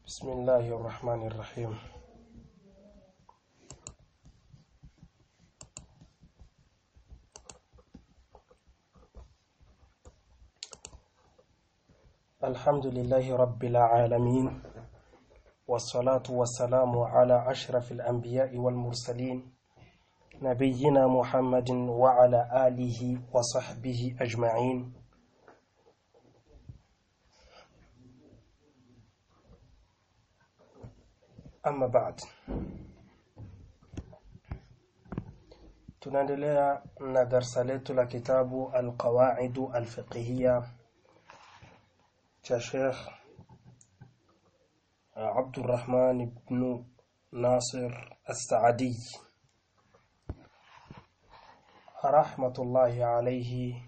بسم الله الرحمن الرحيم الحمد لله رب العالمين والصلاة والسلام على أشرف الأنبياء والمرسلين نبينا محمد وعلى آله وصحبه أجمعين Amma baad, tunaendelea na darsa letu la kitabu Alqawaidu Alfiqhiya cha Sheikh Abdurrahman ibn Nasir As-Saadi rahmatullahi alayhi.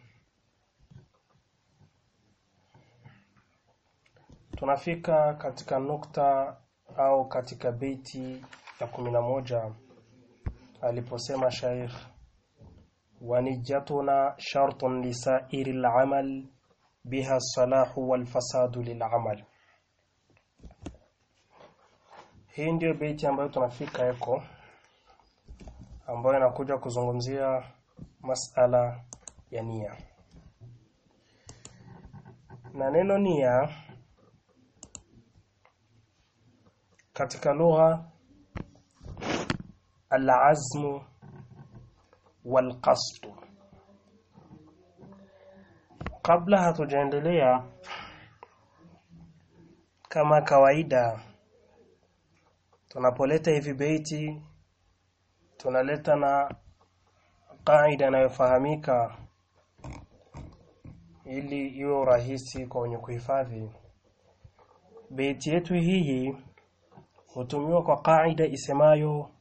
Tunafika katika nukta au katika beiti ya kumi na moja aliposema shaykh wanijatuna shartun lisairi al-amal biha salahu wal fasadu lil'amal. Hii ndio beiti ambayo tunafika eko, ambayo inakuja kuzungumzia masala ya nia na neno nia katika lugha al-azmu wal-qasd. Kabla hatujaendelea, kama kawaida, tunapoleta hivi beiti tunaleta na kaida inayofahamika ili iwe rahisi kwa wenye kuhifadhi. Beiti yetu hii hutumiwa kwa kaida isemayo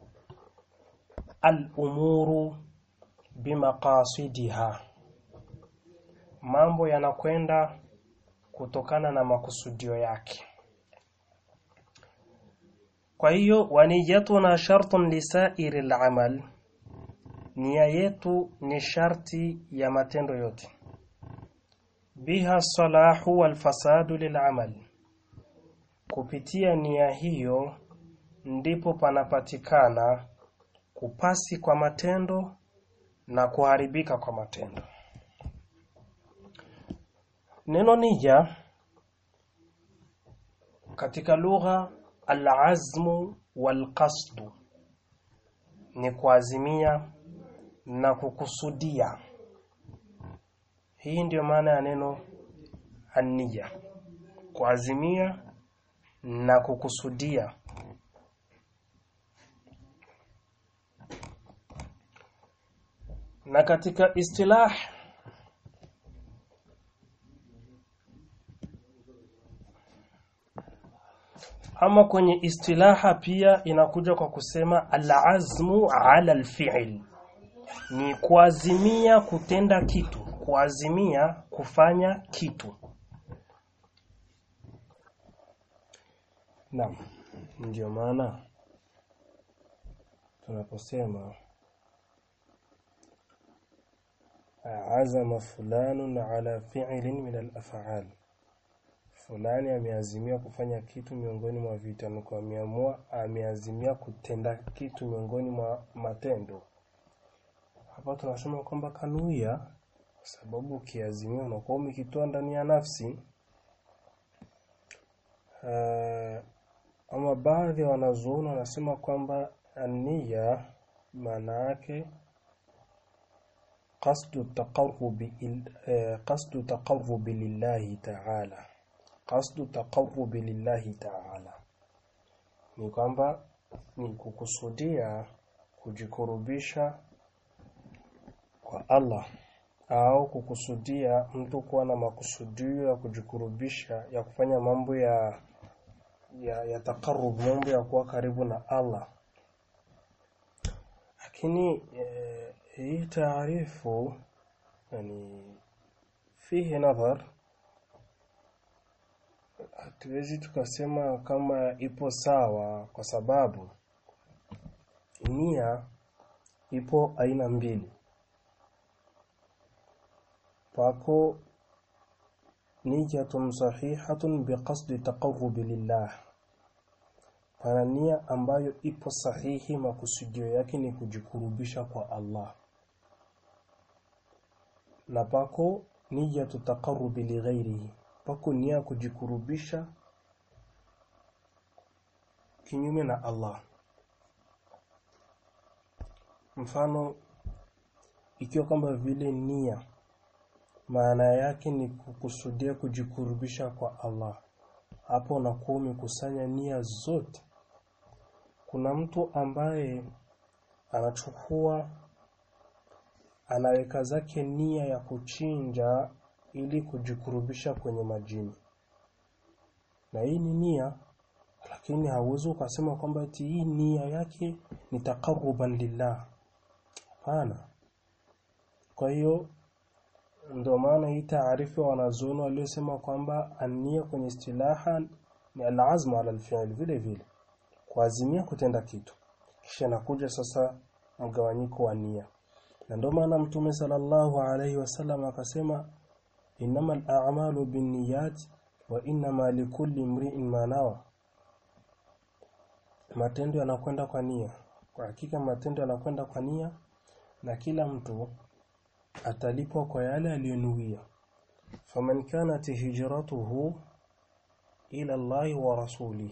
al-umuru bimaqasidiha, mambo yanakwenda kutokana na makusudio yake. Kwa hiyo waniyatuna shartun lisairi al-amal, nia yetu ni sharti ya matendo yote. Biha salahu wal fasadu lil'amal kupitia nia hiyo ndipo panapatikana kupasi kwa matendo na kuharibika kwa matendo. Neno nia katika lugha al-azmu wal-qasdu ni kuazimia na kukusudia. Hii ndiyo maana ya neno an-niyya, kuazimia na kukusudia. Na katika istilah ama kwenye istilaha pia inakuja kwa kusema al-azmu ala al-fi'l, ni kuazimia kutenda kitu, kuazimia kufanya kitu. Naam, ndio maana tunaposema azama fulanun ala fi'lin min al-af'al, fulani ameazimia kufanya kitu miongoni mwa vitamko, ameamua ameazimia kutenda kitu miongoni mwa matendo. Hapa tunasema kwamba kanuia, kwa sababu ukiazimia unakuwa umekitoa ndani ya nafsi. Uh, ama baadhi ya wanazuoni wanasema kwamba ania maana yake qasdu taqarrubi eh, qasdu taqarrubi lillahi ta'ala, qasdu taqarrubi lillahi ta'ala, ni kwamba ni kukusudia kujikurubisha kwa Allah au kukusudia mtu kuwa na makusudio ya kujikurubisha ya kufanya mambo ya ya, ya takarub mambo ya kuwa karibu na Allah. Lakini eh, hii taarifu yani fihi nadhar, hatuwezi tukasema kama ipo sawa, kwa sababu nia ipo aina mbili. Pako niyatun sahihatun biqasdi taqarrubi lillah pana nia ambayo ipo sahihi makusudio yake ni kujikurubisha kwa Allah na pako nia tutaqarrubi li ghairihi pako nia kujikurubisha kinyume na Allah mfano ikiwa kama vile nia maana yake ni kukusudia kujikurubisha kwa Allah hapo unakuwa umekusanya nia zote kuna mtu ambaye anachukua anaweka zake nia ya kuchinja ili kujikurubisha kwenye majini na hii ni nia lakini hauwezi ukasema kwamba eti hii nia yake ni taqarruban lillah hapana kwa hiyo ndio maana hii taarifa wanazuoni waliosema kwamba ania kwenye istilaha ni alazmu ala alfi'l vile vile kuazimia kutenda kitu kisha nakuja sasa mgawanyiko wa nia na ndio maana mtume sallallahu alaihi wasallam akasema innamal a'malu binniyat wa innama likulli imri'in ma nawa matendo yanakwenda kwa nia kwa hakika matendo yanakwenda kwa nia na kila mtu atalipwa kwa yale aliyonuia faman kanat hijratuhu ila Allah wa rasulih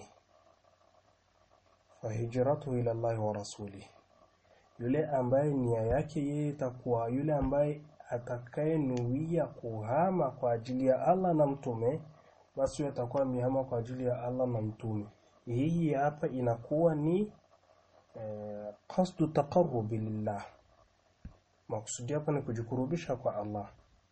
fahijratuhu ila Allah wa rasulih yule ambaye nia yake yeye itakuwa yule ambaye atakayenuia kuhama kwa ajili ya Allah na mtume basi atakuwa mihama kwa ajili ya Allah na mtume hii hapa inakuwa ni eh, qasdu taqarrubi lillah makusudi hapa ni kujikurubisha kwa Allah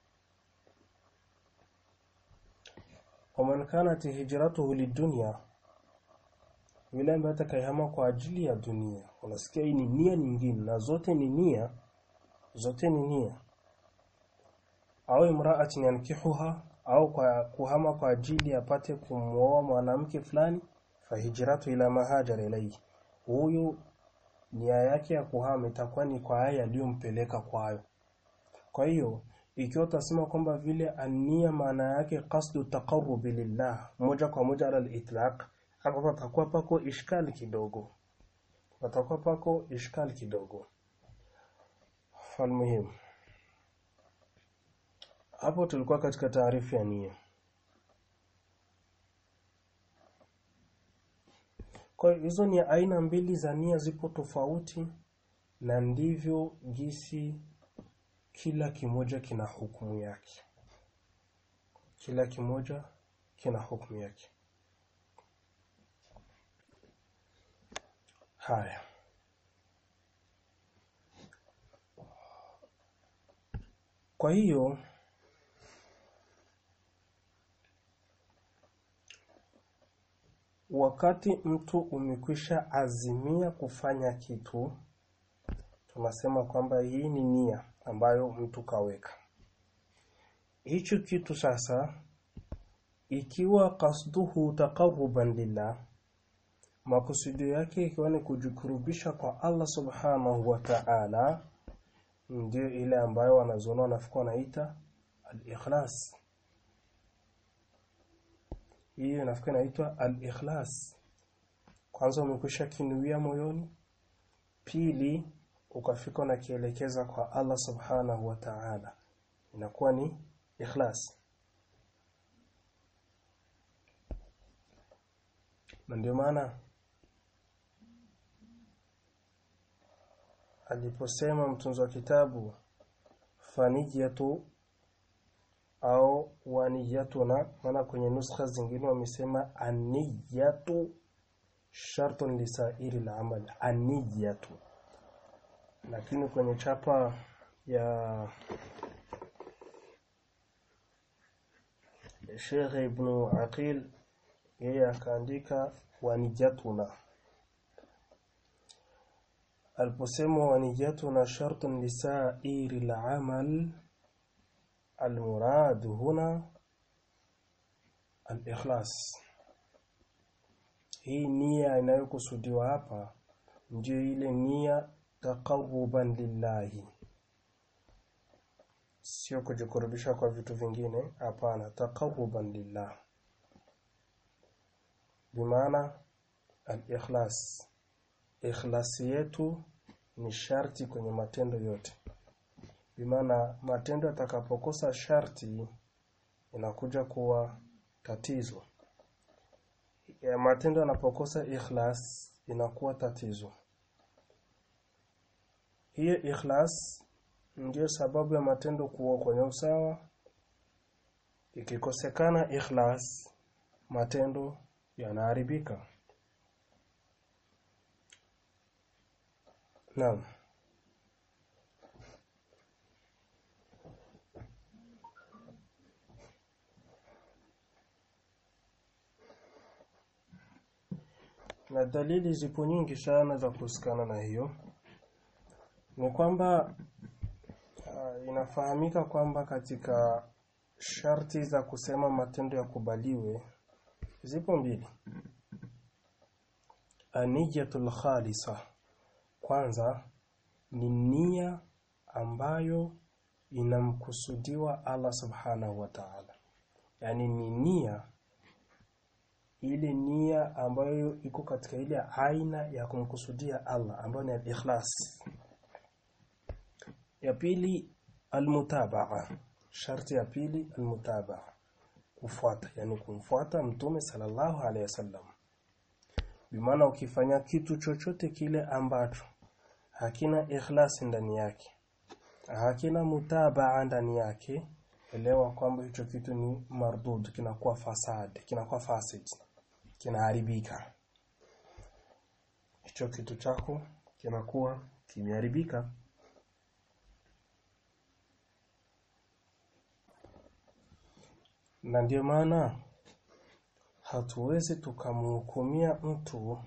waman kanat hijratuhu lidunya yule ambaye atakayehama kwa ajili ya dunia unasikia hii ni nia nyingine na zote ni nia zote ni nia au imra'atin yankihuha au kwa kuhama kwa ajili apate kumwoa mwanamke fulani fahijratu ila mahajara ilayhi huyu nia yake ya kuhama itakuwa ni kwa haya aliyompeleka kwayo kwa hiyo ikiwa utasema kwamba vile ania maana yake qasdu taqarrubi lillah moja kwa moja ala al-itlaq hapo patakuwa pako ishkali kidogo patakuwa pako ishkali kidogo falmuhim hapo tulikuwa katika taarifa ya nia Kwa hiyo hizo ni aina mbili za nia zipo tofauti na ndivyo gisi kila kimoja kina hukumu yake. Kila kimoja kina hukumu yake. Haya. Kwa hiyo wakati mtu umekwisha azimia kufanya kitu tunasema kwamba hii ni nia ambayo mtu kaweka hicho kitu sasa ikiwa kasduhu taqarruban lillah makusudio yake ikiwa ni kujikurubisha kwa Allah subhanahu wa ta'ala ndio ile ambayo wanazoona wanafikwa wanaita al-ikhlas hiyo inafikwa inaitwa al-ikhlas kwanza umekwisha kinuia moyoni pili ukafika na kielekeza kwa Allah subhanahu wa ta'ala inakuwa ni ikhlas na ndio maana aliposema mtunzi wa kitabu fanijatu au waniyatuna maana kwenye nuskha zingine wamesema aniyatu shartun lisairi al-amal aniyatu lakini kwenye chapa ya Sheikh Ibn Aqil yeye akaandika wanijatuna aliposema wanijatuna shartun lisairi al-amal المراد هنا الإخلاص hii nia inayokusudiwa hapa ndio ile nia taqarruban lillahi sio kujikurubisha kwa vitu vingine hapana taqarruban lillah bimaana al-ikhlas ikhlasi yetu ni sharti kwenye matendo yote bimaana matendo yatakapokosa sharti inakuja kuwa tatizo ya matendo yanapokosa ikhlas inakuwa tatizo hiyo ikhlas ndiyo sababu ya matendo kuwa kwenye usawa ikikosekana ikhlas matendo yanaharibika naam na dalili zipo nyingi sana za kuhusikana na hiyo ni kwamba uh, inafahamika kwamba katika sharti za kusema matendo yakubaliwe zipo mbili aniyatul khalisa kwanza ni nia ambayo inamkusudiwa Allah subhanahu wa ta'ala yani ni nia ile nia ambayo iko katika ile aina ya kumkusudia Allah ambayo ni al-ikhlas ya pili almutabaa sharti ya pili almutabaa kufuata yani kumfuata mtume sallallahu alaihi wasallam bimaana ukifanya kitu chochote kile ambacho hakina ikhlasi ndani yake hakina mutabaa ndani yake elewa kwamba hicho kitu ni mardud kinakuwa fasad kinakuwa fasid kinaharibika hicho kitu chako kinakuwa kimeharibika na ndio maana hatuwezi tukamhukumia mtu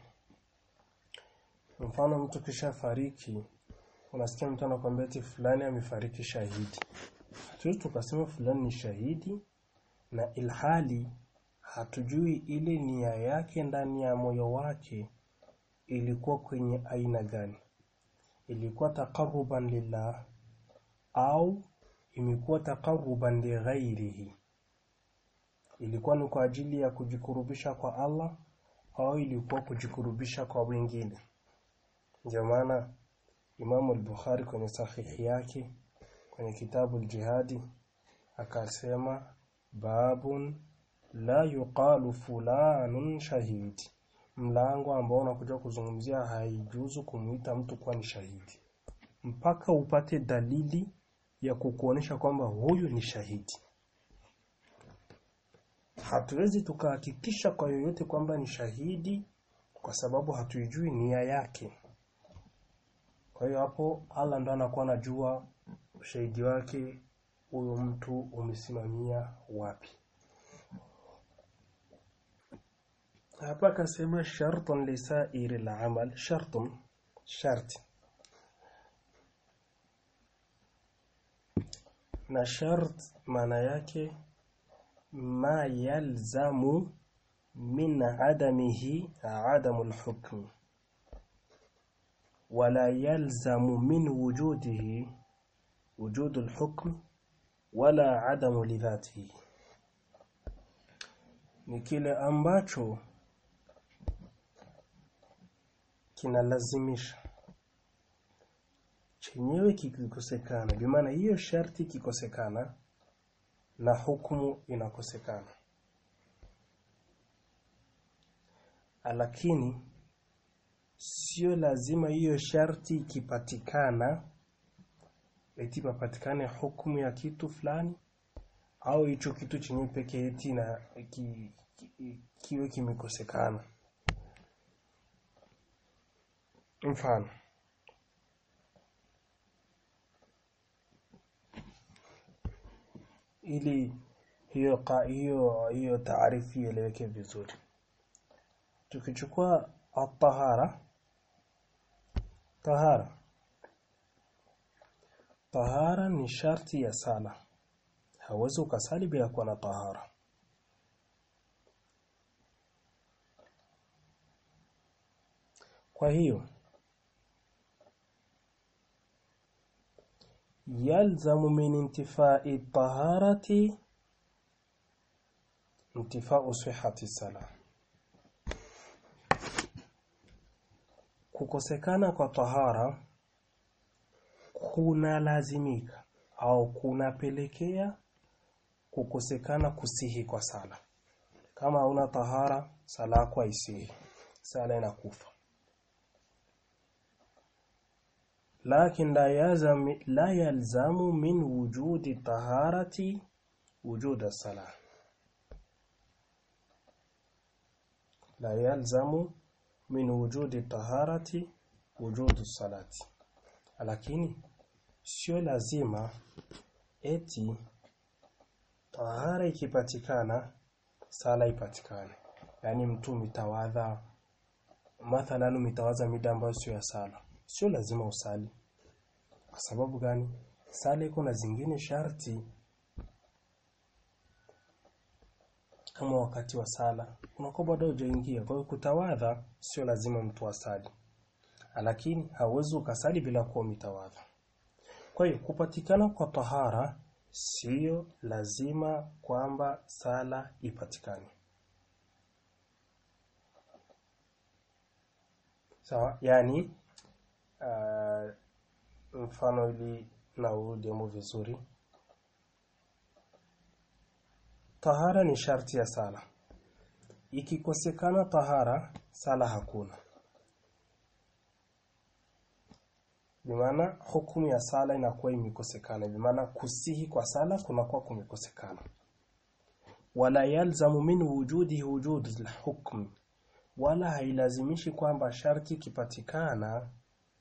mfano mtu kisha fariki unasikia mtu anakuambia eti fulani amefariki shahidi hatuwezi tukasema fulani ni shahidi na ilhali hatujui ile nia yake ndani ya moyo wake ilikuwa kwenye aina gani ilikuwa taqarruban lillah au imekuwa taqarruban lighairihi ilikuwa ni kwa ajili ya kujikurubisha kwa Allah au ilikuwa kujikurubisha kwa wengine ndio maana Imam al-Bukhari kwenye sahihi yake kwenye kitabu al-Jihadi akasema babun la yuqalu fulanun shahidi mlango ambao unakuja kuzungumzia haijuzu kumuita mtu kuwa ni shahidi mpaka upate dalili ya kukuonesha kwamba huyu ni shahidi hatuwezi tukahakikisha kwa yoyote kwamba ni shahidi kwa sababu hatuijui nia yake kwa hiyo hapo Allah ndo anakuwa anajua ushahidi wake huyo mtu umesimamia wapi hapa akasema shartun lisairi al-amal shartun sharti na shart maana yake ma yalzamu min adamihi adamu al-hukm ولا يلزم من وجوده وجود الحكم ولا عدم لذاته ni kile ambacho kinalazimisha chenyewe kikikosekana bi maana hiyo sharti kikosekana na hukumu inakosekana lakini sio lazima hiyo sharti ikipatikana eti papatikane hukumu ya kitu fulani au hicho kitu chenye pekee eti na ki, ki, kiwe kimekosekana mfano ili hiyo ka, hiyo hiyo taarifu ieleweke vizuri tukichukua at-tahara tahara tahara ni sharti ya sala hauwezi ukasali bila kuwa na tahara kwa hiyo yalzamu min intifai taharati intifau sihhati salah kukosekana kwa tahara kuna lazimika au kunapelekea kukosekana kusihi kwa sala kama hauna tahara sala yako haisihi sala inakufa lakin la yazam la yalzamu min wujudi taharati wujud as-salah la yalzamu min wujudi taharati wujud as-salati lakini sio lazima eti tahara ikipatikana sala ipatikane yani mtu mitawadha mathalan umitawaza mida ambayo sio ya sala sio lazima usali kwa sababu gani sala iko na zingine sharti kama wakati wa sala unakuwa bado hujaingia kwa hiyo kutawadha sio lazima mtu asali lakini hauwezi ukasali bila kuwa umitawadha kwa hiyo kupatikana kwa tahara sio lazima kwamba sala ipatikane sawa yani uh, mfano ili na urudemo vizuri tahara ni sharti ya sala ikikosekana tahara sala hakuna bimaana hukumu ya sala inakuwa imekosekana bimaana kusihi kwa sala kunakuwa kumekosekana wala yalzamu min wujudi wujud al-hukm wala hailazimishi kwamba sharti kipatikana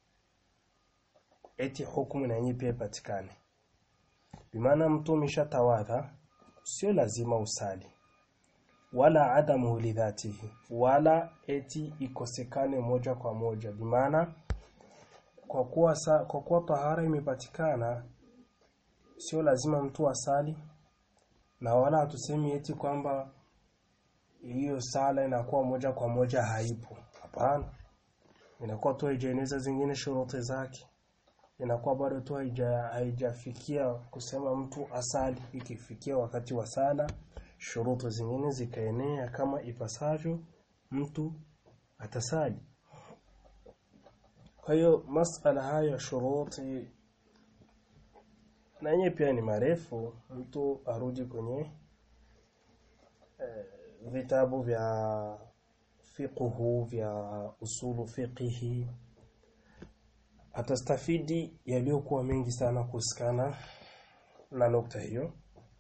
eti hukumu na yenyewe pia ipatikane bimaana mtu umeshatawadha sio lazima usali wala adamu lidhatihi wala eti ikosekane moja kwa moja bimaana kwa kuwa sa, kwa kuwa tahara imepatikana sio lazima mtu asali na wala hatusemi eti kwamba hiyo sala inakuwa moja kwa moja haipo hapana inakuwa tu haijaeneza zingine shuruti zake inakuwa bado tu haija haijafikia kusema mtu asali ikifikia wakati wa sala shuruti zingine zikaenea kama ipasavyo mtu atasali kwa hiyo masala hayo ya shuruti na yenyewe pia ni marefu mtu arudi kwenye eh, vitabu vya fiqhu vya usulu fiqhi atastafidi yaliyokuwa mengi sana kuhusikana na nukta hiyo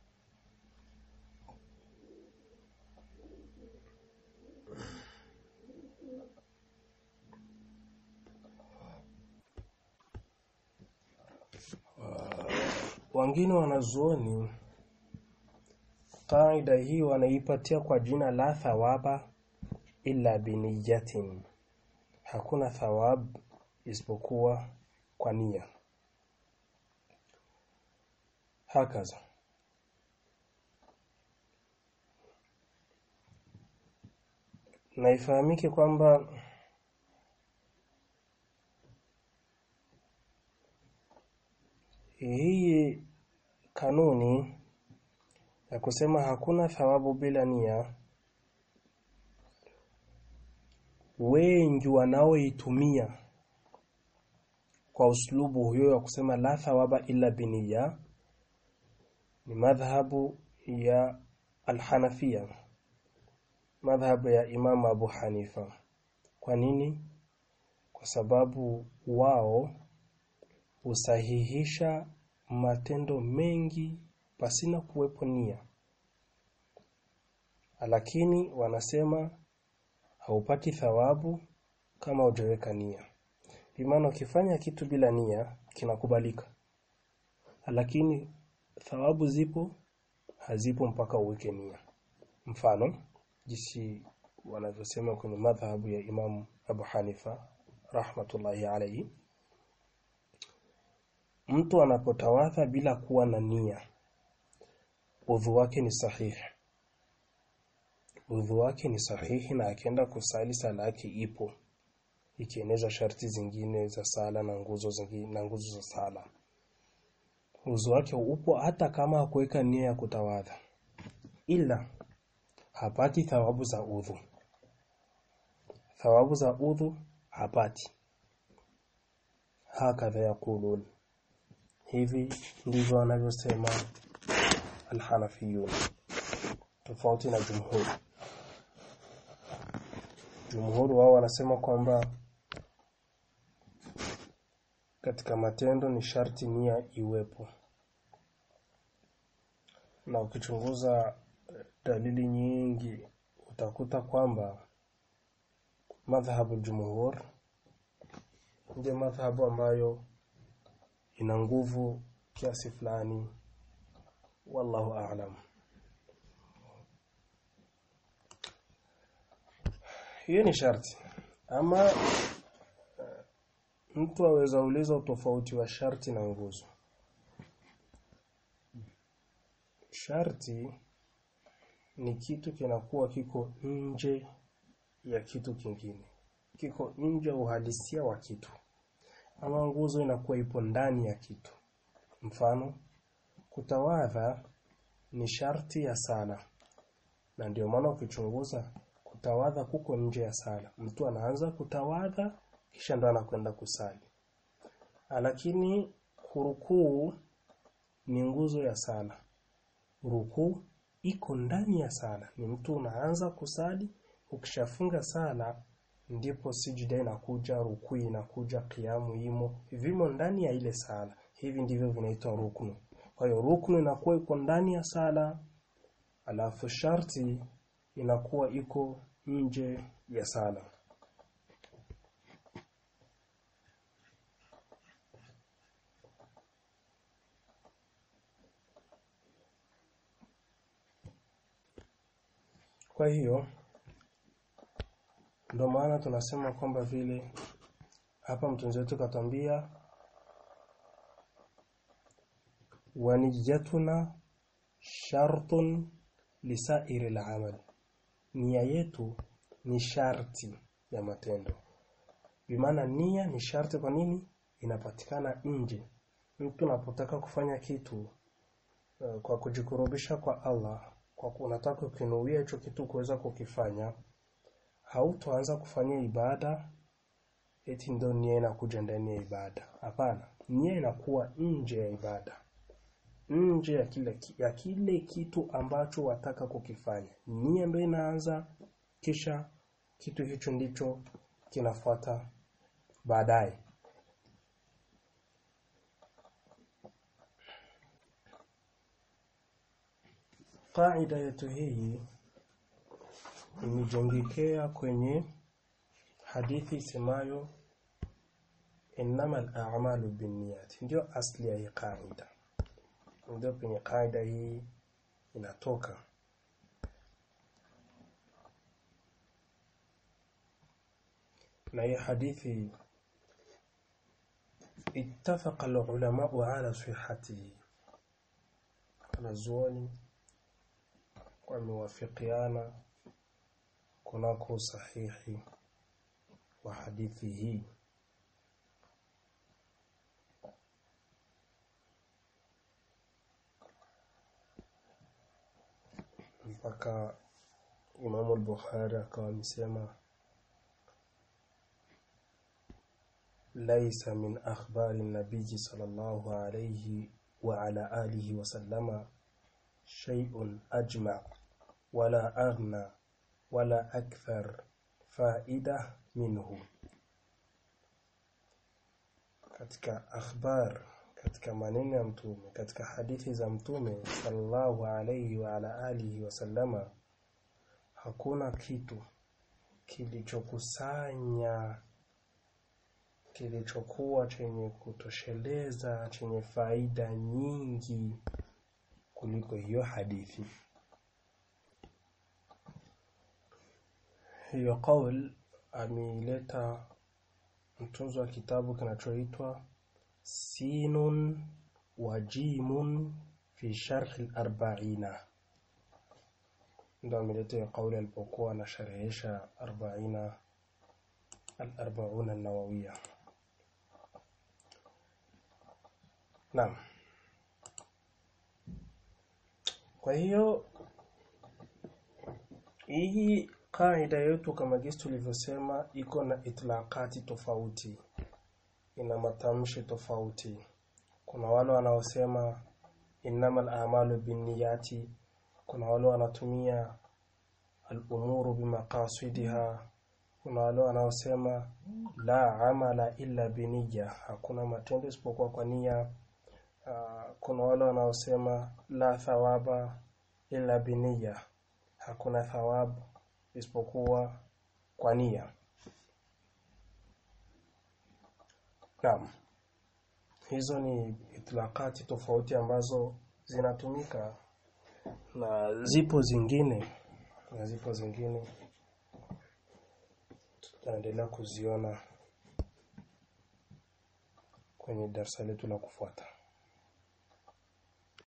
wengine wanazuoni kaida hii wanaipatia kwa jina la thawaba illa biniyatin hakuna thawab isipokuwa kwa nia hakaza na ifahamike kwamba hii kanuni ya kusema hakuna thawabu bila nia wengi wanaoitumia kwa uslubu huyo ya kusema la thawaba illa biniya ni madhhabu ya alhanafia madhhabu ya Imam Abu Hanifa kwa nini kwa sababu wao husahihisha matendo mengi pasina kuwepo nia lakini wanasema haupati thawabu kama hujaweka nia bimaana ukifanya kitu bila nia kinakubalika lakini thawabu zipo hazipo mpaka uweke nia mfano jinsi wanavyosema kwenye madhhabu ya Imam Abu Hanifa rahmatullahi alayhi mtu anapotawadha bila kuwa na nia udhu wake ni sahihi udhu wake ni sahihi na akienda kusali sala yake ipo ikieneza sharti zingine za sala na nguzo zingine na nguzo za sala udhu wake upo hata kama hakuweka nia ya kutawadha ila hapati thawabu za udhu thawabu za udhu hapati hakadha yaqulun hivi ndivyo wanavyosema alhanafiyun tofauti na jumhur jumhur wao wanasema kwamba katika matendo ni sharti nia iwepo na ukichunguza dalili nyingi utakuta kwamba madhhabu jumhur ndio madhhabu ambayo ina nguvu kiasi fulani wallahu a'lam hiyo ni sharti ama mtu aweza uliza utofauti wa sharti na nguzo sharti ni kitu kinakuwa kiko nje ya kitu kingine kiko nje uhalisia wa kitu ama nguzo inakuwa ipo ndani ya kitu mfano kutawadha ni sharti ya sala na ndio maana ukichunguza kutawadha kuko nje ya sala mtu anaanza kutawadha kisha ndo anakwenda kusali lakini kurukuu ni nguzo ya sala rukuu iko ndani ya sala ni mtu unaanza kusali ukishafunga sala ndipo sijida inakuja rukuu inakuja kiamu imo vimo ndani ya ile sala hivi ndivyo vinaitwa ruknu kwa hiyo ruknu inakuwa iko ndani ya sala alafu sharti inakuwa iko nje ya sala kwa hiyo ndio maana tunasema kwamba vile hapa mtunzi wetu katwambia waniyatuna shartun lisairi al-amal nia yetu ni sharti ya matendo bimaana nia ni sharti kwa nini inapatikana nje mtu unapotaka kufanya kitu uh, kwa kujikurubisha kwa Allah kwa unataka ukinuia hicho kitu kuweza kukifanya hautoanza kufanya ibada eti ndio nia inakuja ndani ya ibada hapana nia inakuwa nje ya ibada nje ya kile ya kile kitu ambacho wataka kukifanya nia ndio inaanza kisha kitu hicho ndicho kinafuata baadaye Kaida yetu hii imejengekea kwenye hadithi isemayo innamal a'malu binniyat ndio asli ya hii kaida ndio penye kaida hii inatoka na hii hadithi ittafaqa al-ulama ala sihhatihi wanazuoni wamewafikiana kunako sahihi wa hadithi hii mpaka Imamu al-Bukhari akawa amesema laisa min akhbari nabiji sallallahu alayhi wa ala alihi wa sallama shay'un ajma' wala aghna wala akthar faida minhu katika akhbar katika maneno ya mtume katika hadithi za mtume sallallahu alayhi wa ala alihi wasallama hakuna kitu kilichokusanya kilichokuwa chenye kutosheleza chenye faida nyingi kuliko hiyo hadithi hiyo qaul ameileta mtunzo wa kitabu kinachoitwa sinun wa jimun fi sharh al-arba'ina ndio ameleta hiyo kauli alipokuwa anasharhisha 40 al-arba'una an-nawawiyya Naam. Kwa hiyo hii kaida yetu kama jinsi tulivyosema iko na itlaqati tofauti. ina matamshi tofauti kuna wale wanaosema innamal a'malu binniyati kuna wale wanatumia al-umuru bimaqasidiha kuna wale wanaosema la amala illa biniyya hakuna matendo isipokuwa kwa nia uh, kuna wale wanaosema la thawaba illa biniyya hakuna thawabu isipokuwa kwa nia Naam. Hizo ni itlaqati tofauti ambazo zinatumika na zipo zingine na zipo zingine tutaendelea kuziona kwenye darasa letu la kufuata.